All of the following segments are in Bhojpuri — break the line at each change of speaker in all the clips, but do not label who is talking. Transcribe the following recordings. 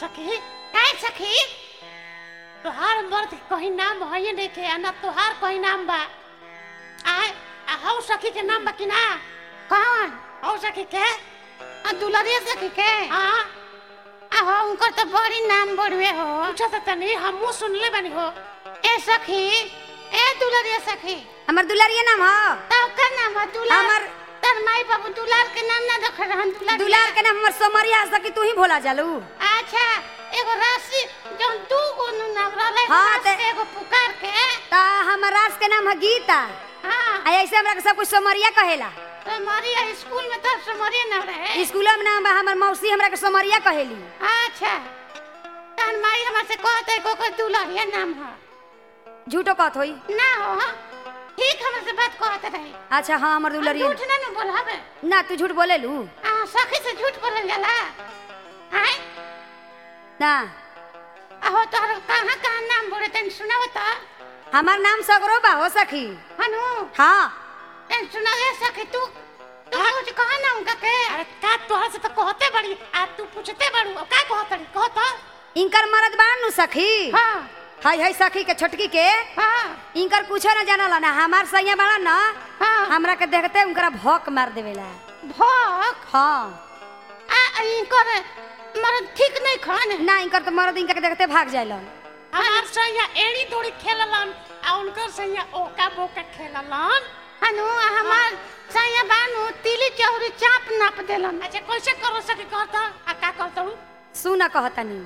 सखी काय सखी तोहार मर्द कहीं नाम है नहीं के ना तोहार कहीं नाम बा आय आ हौ सखी के नाम बा कि ना
कौन
हौ सखी के
आ दुलरिया सखी के
हाँ
आ हो उनकर तो बड़ी नाम बढ़वे हो
पूछा तो तनी हमू सुनले बानी हो
ए सखी ए दुलरिया सखी
हमर दुलारिया नाम ह
तब का नाम है दुलार
हमर-
तर माई बाबू दुलार के नाम ना रख रहन दुलार
दुलार के नाम हमर सोमरिया सकी तू ही भोला जालू
अच्छा एगो राशि जौन दू गो नु नाम रहले
हाँ,
राशि
ते-
एगो पुकार के
ता हमर राज के नाम है गीता
हाँ
आ ऐसे हमरा के सब कुछ सोमरिया कहेला
तो हमारी स्कूल में तो समरिया नाम रहे
स्कूल में नाम बा हमर मौसी हमरा के सोमरिया कहेली
अच्छा तहन माई हमरा से कहते को को दुलरिया नाम है
झूठो कहत होई
ना हो हाँ? ठीक हमरा से बात कहते रही
अच्छा हाँ हमर दुलारिया
झूठ ना न बोलावे
ना तू झूठ बोले लू
आ सखी से झूठ बोलल जाला आय
ना
आहो तोहर कहाँ कहाँ नाम बोले तन सुनाव तो
हमार नाम सगरो बा हो सखी
हनु
हाँ
तन सुनाव ए सखी तू तू कुछ कहा ना उनका के
अरे का तोहर से तो कहते बड़ी आ तू पूछते बड़ू अब का कहत रही कहत
इनकर मरद बान नु सखी
हाँ
हाय हाय सखी के छोटकी के
हाँ
इनकर कुछो ना जानला ना हमार सैया बाड़ा ना
हाँ
हमरा के देखते उनकरा भौक मार देवेला
भोक
हाँ
आ इनकर मरद ठीक नहीं खान
ना इनकर तो मरद इनका के देखते भाग जाइलन
हमार सैया एड़ी दौड़ी खेललन आ उनकर सैया ओका बोका खेललन
हनु आ हमार सैया बानू तिली चौरी चाप नाप देलन
अच्छा कैसे करो सके कहत आ का कहत हूँ
सुना कहतनी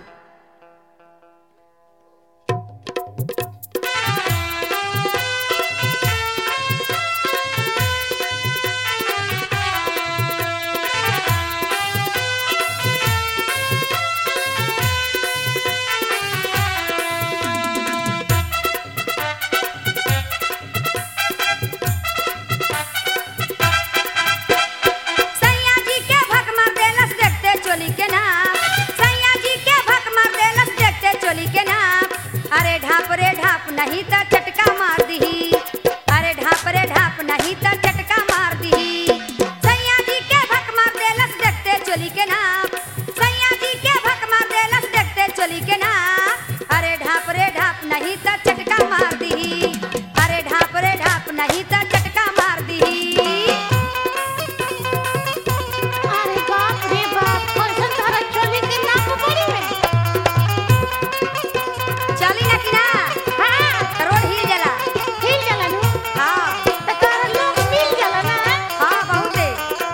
सैया जी के भक मार देलस देखते चोली के नाम सैया जी के भक मार देलस देखते चोली के नाम अरे ढाप रे ढाप नहीं त चटका मार दही अरे ढाप रे ढाप नहीं त चटका मार दही सैया जी के भक मार देलस देखते चोली के नाम सैया जी के भक मार देलस देखते चोली के नाम अरे ढाप रे ढाप नहीं त चटका मार दही अरे ढाप रे ढाप नहीं त चटका मार दही
अरे बाप रे बाप कैसन तारा चोली के नाप बड़ी में
चली ना कि ना
हाँ
रोड हिल जाला
हिल जाला नु
हाँ
त तारा लोग मिल जाला ना
हाँ बहुते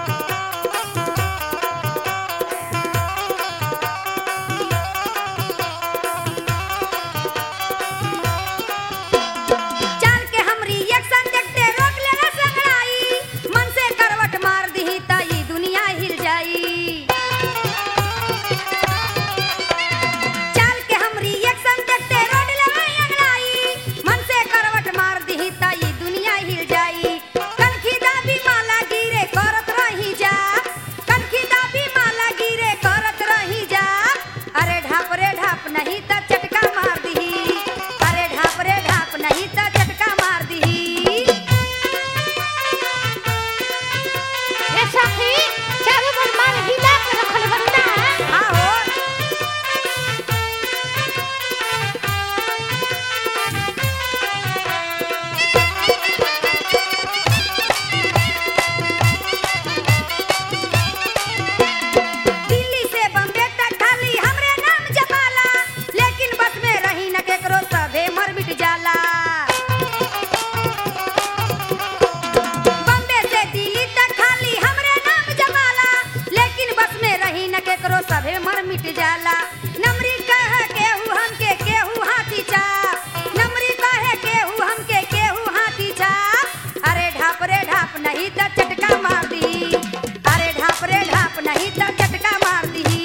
चाल के हमरी एक्शन देखते रोक लेना संगड़ाई मन से करवट मार दी त ई दुनिया हिल जाई चाल के हमरी एक्शन देखते रोड लेना अंगड़ाई मन से करवट मार दी त ई दुनिया हिल जाई कनखी दाबी माला गिरे करत रही जा कनखी दाबी माला गिरे करत रही जा अरे ढाप रे ढाप नहीं त चटका मार दी अरे ढाप रे ढाप नहीं त चटका मार दी
ए सखी चारों बन मार हिला के रखले बन ना
आहो दिल्ली से बम्बे तक खाली हमरे नाम जपाला लेकिन बस में रही न केकरो सभे मर मिट जाला बम्बे से दिल्ली तक खाली हमरे नाम जपाला लेकिन बस में रही न केकरो सभे मर मिट जाला नमरी कह केहू हमके केहू हाथी चाप नमरी कहे केहू हमके केहू हाथी चाप अरे ढाप रे ढाप नहीं त चटका मार दी अरे ढाप रे ढाप नहीं त चटका मार दी